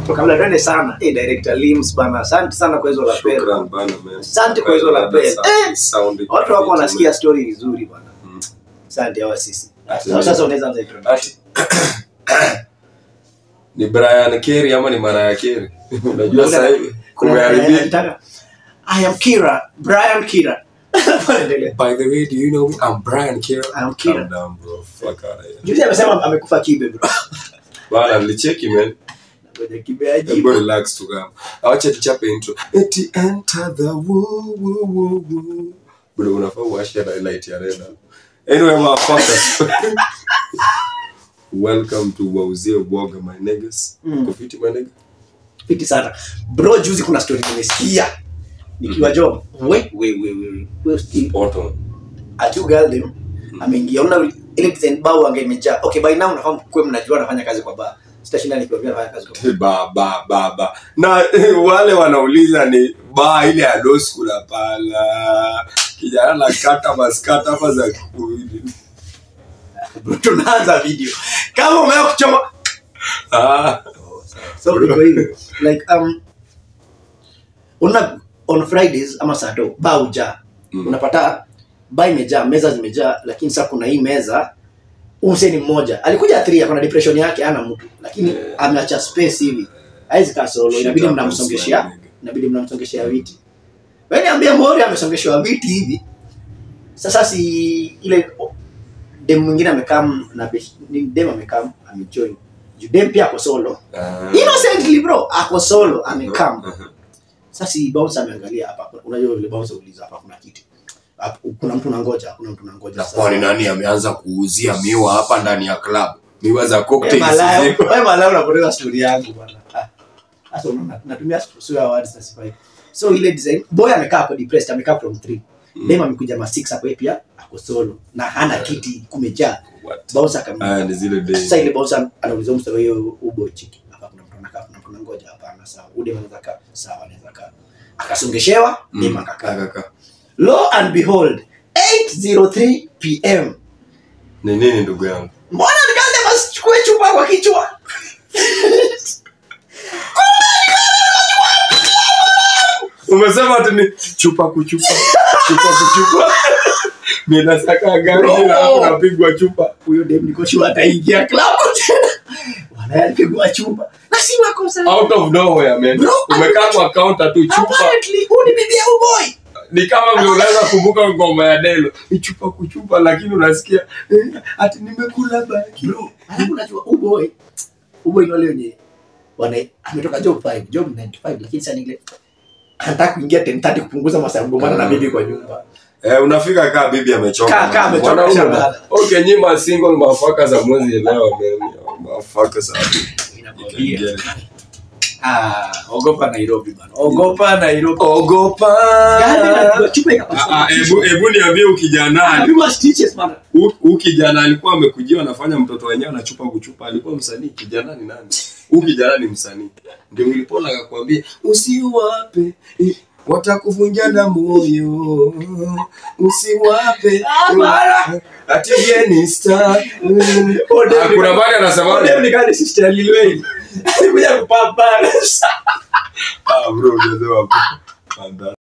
kabla tuende sana eh director Lims bana asante sana kwa hizo la pera Shukran bana man. Asante kwa hizo la pera. Eh, Sound watu wako fit, wanasikia story vizuri bana Mm. asante hawa sisi Ati- sasa sasa unaweza anza introduction Ati- ni Brian Kerry ama ni Mariah Carey? Unajua sasa hivi Kuna- kumeharibika. anataka, I am Kira Brian Kira Endelea. By the way, do you know me? I'm Brian Kerry. I'm Kira. Calm down, bro. Fuck out of here. Juzi amesema amekufa kibe bro Bana, nilicheki man. Ngoja kibe aje. Hebu relax tu kama. Acha tuchape intro. Eti enter the woo woo woo woo. Bro, unafaa uwashe na light ya red. Anyway, motherfuckers. Welcome to Wauzie Woga my niggas. Mm. Kufiti my nigga. fiti sana bro juzi kuna story nimesikia nikiwa job we we we we we still Poto. atu girl dem ameingia una ile design bao ange imejaa okay by now nafahamu kwa mnajua anafanya kazi kwa bar sitashinda nikiwaambia anafanya kazi kwa bar ba ba ba ba na wale wanauliza ni ba ile ya low school hapana kijana na kata maskata hapa za kuili Bro, tunaanza video kama umewa kuchoma ah so iko hivi like um una on fridays ama sato ba uja Mm. unapata ba imejaa meza zimejaa lakini sasa kuna hii meza umseni mmoja alikuja three akona depression yake ana mtu lakini Yeah. ameacha space hivi haizi kaa solo Shit inabidi happens, mnamsongeshea my nigga. inabidi mnamsongeshea viti wewe ambia mori amesongeshwa viti hivi sasa si ile dem mwingine amekam na be- ni dem amekam amejoin Juu dem pia ako solo Ah. innocently bro ako solo amekam Aha. sasa si bouncer ameangalia hapa unajua vile bouncer uliza hapa kuna kiti hapa kuna mtu nangoja kuna mtu nangoja na Sasa- kwani nani ameanza kuuzia miwa hapa ndani ya club miwa za Wewe cocktails malaya, ziko wewe malaya unapoteza story yangu bwana Ah, sasa unaona natumia sura words na sifai so ile design boy amekaa hapo depressed amekaa from 3 Mm. dem amekuja ma 6 hapo yeye pia ako solo na hana kiti kumejaa What? bouncer kama Ah, ni zile days. sasa ile bouncer anauliza mstari hiyo ubo chiki hapa kuna mtu anakaa kuna mtu anangoja hapana sawa ude anaweza kaa sawa anaweza kaa akasongeshewa Mm. dem akakaa Kaka. lo and behold 803 pm ni nini ndugu yangu mbona nikaanza masichukue chupa kwa kichwa umesema ati ni chupa kuchupa chupa kuchupa minasaka gari Bro. na hapo napigwa chupa huyo dem niko sure ataingia klabu tena wanayapigwa chupa na si makosa out of nowhere man Bro, umekaa kwa counter tu chupa apparently huu ni bibi ya huyu boy ni kama vile unaweza kumbuka ngoma ya Delo ni chupa kuchupa lakini unasikia eh, ati nimekula baki bro alafu unajua huyu boy huyu boy ni wale wenye wana ametoka job 5 job 95 lakini sasa ni ile anataka kuingia 10:30 kupunguza masaa ya kugombana na bibi kwa nyumba eh, unafika kaa bibi amechoka Kaa- kaa amechoka, Mwanaume shabana. na- okay nyima single mafaka za mwezi leo man mafaka za Inakwambia. ah ogopa Nairobi bana ogopa Nairobi ogopa Gari na chupa Ah, ikapasuka ah, hebu hebu niambie ukijana Anapigwa stitches bana huu kijana alikuwa amekujia anafanya mtoto wenyewe anachupa kuchupa alikuwa msanii kijana ni nani huu kijana ni msanii ndio ilipona akakwambia usiwape eh, watakuvunja na moyo usiwape Hapana. ati yeye ni star Mm. Ode- Ah, kuna mali anasema Ode ni kama sister ya Lil Wayne. Alikuja kupambana. ah bro unasema bro.